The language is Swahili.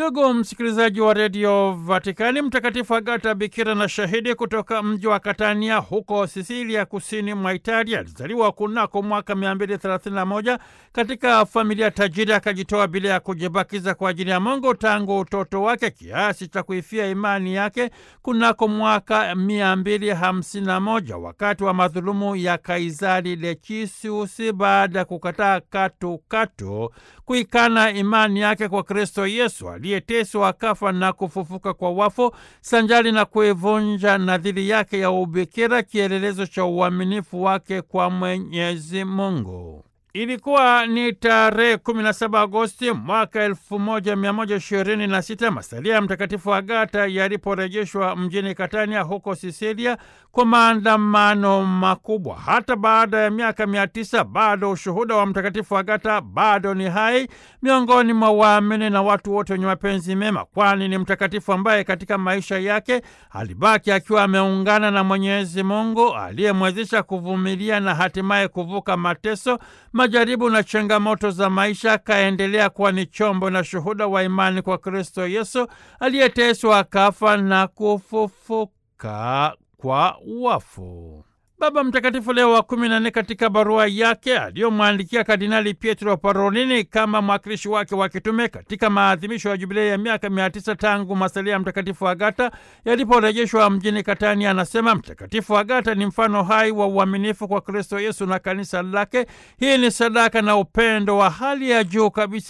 Ndugu msikilizaji wa redio Vatikani, Mtakatifu Agata bikira na shahidi kutoka mji wa Katania huko Sisilia, kusini mwa Italia, alizaliwa kunako mwaka 231 katika familia tajiri. Akajitoa bila ya kujibakiza kwa ajili ya Mungu tangu utoto wake kiasi cha kuifia imani yake kunako mwaka 251 wakati wa madhulumu ya Kaisari Lecisius, baada ya kukataa katukatu kuikana imani yake kwa Kristo Yesu aliyeteswa akafa na kufufuka kwa wafu, sanjali na kuivunja nadhiri yake ya ubikira, kielelezo cha uaminifu wake kwa Mwenyezi Mungu. Ilikuwa ni tarehe 17 Agosti mwaka 1126 masalia ya Mtakatifu Agata yaliporejeshwa mjini Katania huko Sisilia kwa maandamano makubwa. Hata baada ya miaka mia tisa bado ushuhuda wa Mtakatifu Agata bado ni hai miongoni mwa waamini na watu wote wenye mapenzi mema, kwani ni mtakatifu ambaye katika maisha yake alibaki akiwa ameungana na Mwenyezi Mungu aliyemwezesha kuvumilia na hatimaye kuvuka mateso majaribu na changamoto za maisha, akaendelea kuwa ni chombo na shuhuda wa imani kwa Kristo Yesu aliyeteswa akafa na kufufuka kwa wafu. Baba Mtakatifu Leo wa kumi na nne katika barua yake aliyomwandikia Kardinali Pietro Parolini kama mwakilishi wake wa kitume katika maadhimisho ya jubilei ya miaka mia tisa tangu masalia ya Mtakatifu Agata yaliporejeshwa mjini Katania, anasema Mtakatifu Agata ni mfano hai wa uaminifu kwa Kristo Yesu na kanisa lake. Hii ni sadaka na upendo wa hali ya juu kabisa